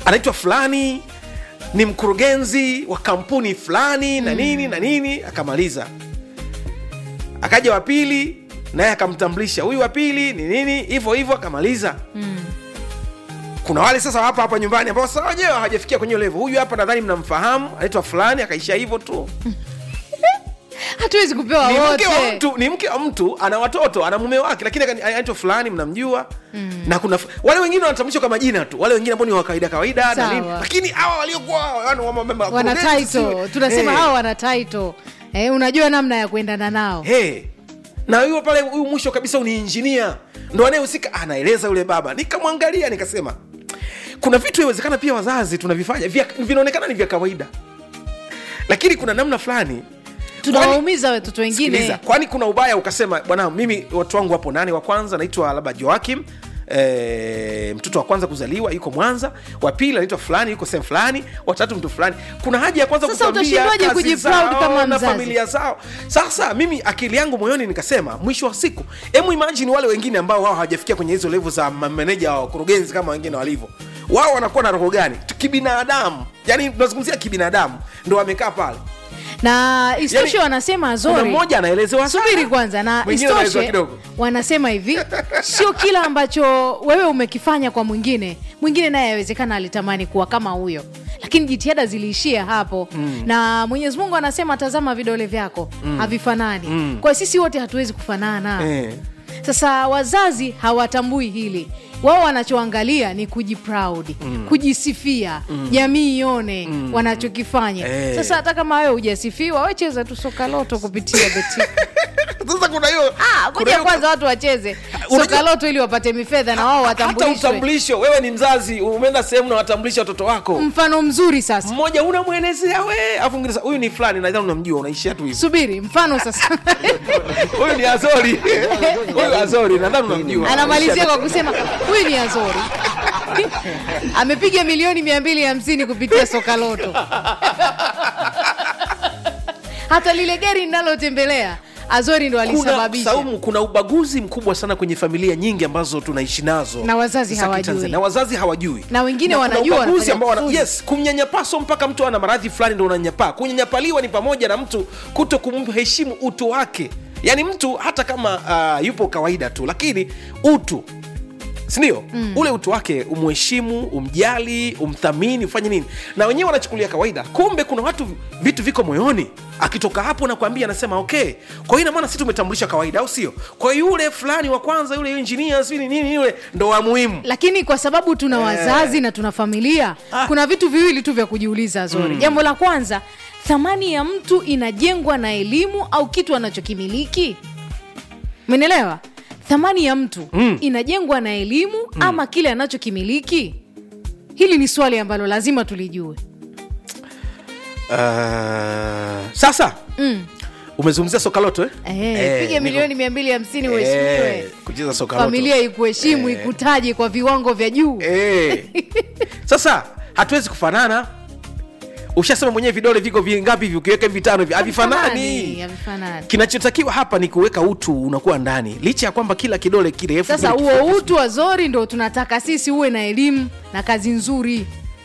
anaitwa fulani ni mkurugenzi wa kampuni fulani na nini na nini akamaliza akaja wa pili naye akamtambulisha huyu wa pili ni nini hivyo hivyo akamaliza kuna wale sasa hapa hapa nyumbani ambao sasa wenyewe hawajafikia kwenye levo huyu hapa nadhani mnamfahamu anaitwa fulani akaishia hivyo tu hatuwezi kupewa ni mke wa wote mtu ni mke wa mtu ana watoto ana mume wake lakini akani- anaitwa fulani mnamjua na kuna f- wale wengine wanatambulishwa kwa majina tu wale wengine ambao ni wa kawaida kawaida na Sawa. nini lakini hawa waliokuwa yani wa- wa- wa- wana wakurugenzi title siwe- tunasema Eh. hawa wana title eh, unajua namna ya kuendana nao hey. na huyo pale huyu mwisho kabisa ni injinia ndo anayehusika anaeleza yule baba nikamwangalia nikasema kuna vitu inawezekana pia wazazi tunavifanya vya- vinaonekana ni vya kawaida lakini kuna namna fulani tunawaumiza watoto wengine Sikiliza, kwani kuna ubaya ukasema bwana mimi watu wangu wapo nani wa kwanza naitwa labda joakim E, mtoto wa kwanza kuzaliwa yuko mwanza wa pili anaitwa fulani yuko sehemu fulani watatu mtu fulani kuna haja ya kwanza Sasa kukwambia utashindwaje kazi kujiproud zao kama na mzazi? familia zao sasa mimi akili yangu moyoni nikasema mwisho wa siku hemu imagine wale wengine ambao wao hawajafikia kwenye hizo levu za mameneja wa wakurugenzi kama wengine walivyo wao wanakuwa na roho gani kibinadamu yani tunazungumzia kibinadamu ndo wamekaa pale na istoshe Yani, wanasema kuna zori mmoja anaelezewa sana. subiri kwanza na Mwingine anaelezewa istoshe kidogo wanasema hivi sio kila ambacho wewe umekifanya kwa mwingine mwingine naye awezekana alitamani kuwa kama huyo lakini jitihada ziliishia hapo mm. na mwenyezi mungu anasema tazama vidole vyako mm. havifanani mm. kwa hiyo sisi wote hatuwezi kufanana Eh. sasa wazazi hawatambui hili wao wanachoangalia ni kujiproud mm. kujisifia jamii ione mm. wanachokifanya Eh. sasa hata kama wewe hujasifiwa wecheza tu soka loto kupitia beti sasa kuna hiyo Ah, kuna kuja hiyo- kwanza watu wacheze Unajua- soka loto ili wapate mifedha na wao hata watambulishwe utambulisho wewe ni mzazi umeenda sehemu na watambulisha watoto wako mfano mzuri sasa mmoja unamwelezea we afu mwingine sasa, huyu ni fulani nadhani unamjua unaishia tu hivyo subiri mfano sasa huyu ni azori huyu azori nadhani unamjua anamalizia kwa kusema huyu ni azori amepiga milioni mia mbili hamsini kupitia soka loto hata lile gari linalotembelea azori ndo kuna, alisababisha saumu kuna ubaguzi mkubwa sana kwenye familia nyingi ambazo tunaishi nazo Na wazazi za hawajui. Kitanzania. na wazazi hawajui Na wengine kuna wanajua ubaguzi wanafanya ambao wana, kusudi. yes kumnyanyapaso mpaka mtu ana maradhi fulani ndo unanyapaa kunyanyapaliwa ni pamoja na mtu kuto kumheshimu utu wake yaani mtu hata kama uh, yupo kawaida tu lakini utu sindio mm. ule utu wake umheshimu umjali umthamini ufanye nini na wenyewe wanachukulia kawaida kumbe kuna watu vitu viko moyoni akitoka hapo nakwambia anasema okay kwa hiyo inamaana si tumetambulisha kawaida au sio kwa yule fulani wa kwanza yule engineer sijui ni nini yule ndo wa muhimu lakini kwa sababu tuna wazazi na tuna familia Ah. kuna vitu viwili tu vya kujiuliza zori jambo la kwanza thamani ya mtu inajengwa na elimu au kitu anachokimiliki menelewa thamani ya mtu mm. inajengwa na elimu mm. ama kile anachokimiliki hili ni swali ambalo lazima tulijue uh, sasa mm. umezungumzia soka loto eh? Eh, Eh, piga niko- milioni mia mbili hamsini Eh, uheshimiwe kucheza soka loto familia ikuheshimu ikutaje kwa viwango vya juu Eh. sasa hatuwezi kufanana ushasema mwenyewe vidole viko vingapi hivi ukiweka hivi vitano hivi havifanani havifanani kinachotakiwa hapa ni kuweka utu unakuwa ndani licha ya kwamba kila kidole kirefu sasa kile huo kifupi. utu wa zori ndo tunataka sisi uwe na elimu na kazi nzuri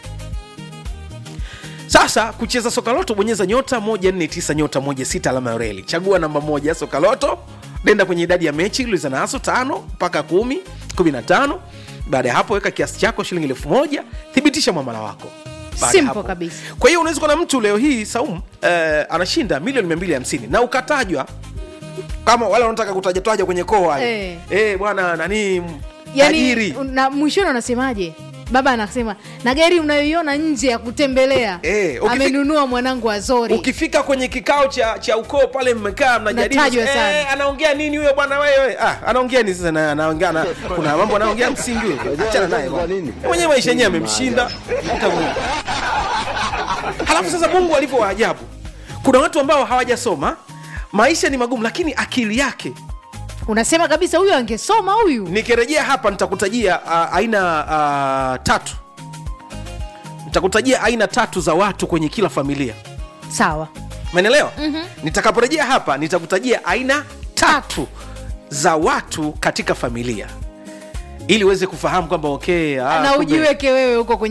sasa kucheza sokaloto bonyeza nyota 149 nyota 16 alama ya reli chagua namba moja sokaloto nenda kwenye idadi ya mechi uliza nazo tano mpaka kumi kumi na tano baada ya hapo weka kiasi chako shilingi elfu moja thibitisha mwamala wako Baada ya Simple hapo. kabisa. kwa hiyo unaweza kuwa na mtu leo hii saum eh, anashinda milioni 250 na ukatajwa kama wale wanataka kutajataja kwenye koo wale Eh. eh, bwana nani m- yani tajiri na mwishoni unasemaje baba anasema na gari unayoiona nje ya kutembelea Eh, ukifika- amenunua mwanangu wa zori ukifika kwenye kikao cha cha ukoo pale mmekaa mnajadili Natajwa sana. eh, anaongea nini huyo bwana wewe ah, anaongea nini sasa na- anaongea na, kuna mambo anaongea msingi huyo achana naye bwana. Yeye mwenyewe maisha yenyewe amemshinda Hata Mungu. halafu sasa mungu alivyo wa ajabu kuna watu ambao hawajasoma maisha ni magumu lakini akili yake unasema kabisa huyu angesoma huyu nikirejea hapa nitakutajia uh, aina uh, tatu nitakutajia aina tatu za watu kwenye kila familia sawa menelewa mm-hmm. nitakaporejea hapa nitakutajia aina tatu za watu katika familia ili uweze kufahamu kwamba okay, ah, na kumbe- ujiweke wewe huko kwenye